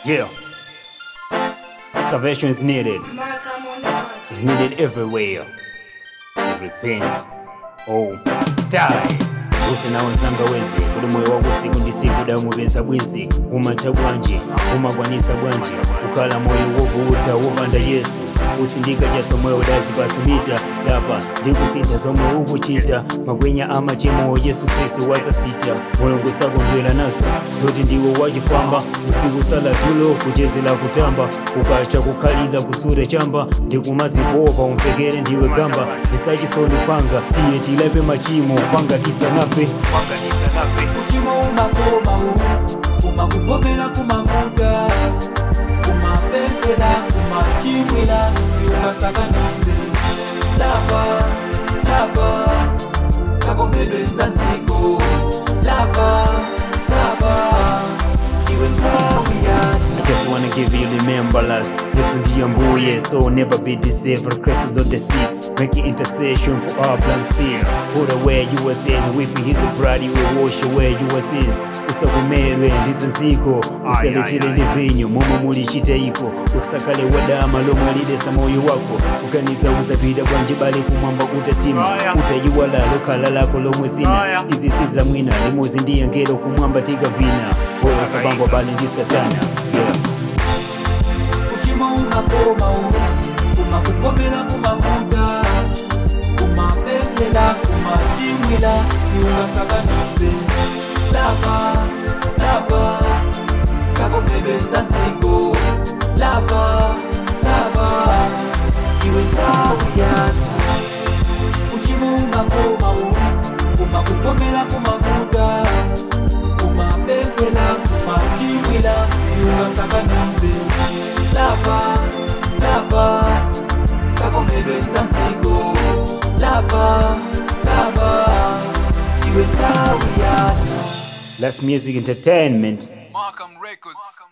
Yeah. Salvation is needed. Markham on the one. It's needed everywhere. To repent. Oh, die. usina wenzanga wezi kuli moyo wako siku ndi siku damupeza bwizi umatha bwanji umakwanisa bwanji ukhala moyo wovuta wopanda yesu usindika cha somwe udazipasimita lapa ndikusintha zomwe ukuchita magwenya amachimo yesu khristu wazasita mulungu sakondwera nazo zoti ndiwe wachifamba usiku sala tulo kuchezera kutamba ukacha kukhalira kusura chamba ndikumazipopa umpekere ndiwe gamba ndisachisoni panga tiye tilape machimo panga tisanafe uchimo umakoma u umakuvomera kumafuta umapempera umachimwila siumasakanize lapa lapa sakomedwenza nziko lapa lapa iwe nthawi yati I just wanna give you remembrance Yesu ndiye mbuye so never be deceived for Christ is not the seed making intercession for our blind sin put away your sin weeping his blood he will wash away your sins usakomerwe ndizo nziko uselesere ndi vinyo momwe muli chitayiko usakale wadama lomwe alidesa moyo wako uganiza uzapita bwanji bale kumwamba kutatima utayiwala lokhala lako lomwe zina izi siza mwina limodzi ndi angelo kumwamba tikavina olasabangwa bale ndi satana yeah. uchimo umakoma u umakuvomera kumafuta umapempela umachimwila siungasakanize lapa lapa sakomedwenza nziko lapa lapa iwe nthawi yata uchimo umakoma u umakuvomera kumafuta umapempela umachimwila siungasakanize lapa lapa sakomedwenza nziko lapa lapa iwe nthawi yata Life Music Entertainment Markham Records.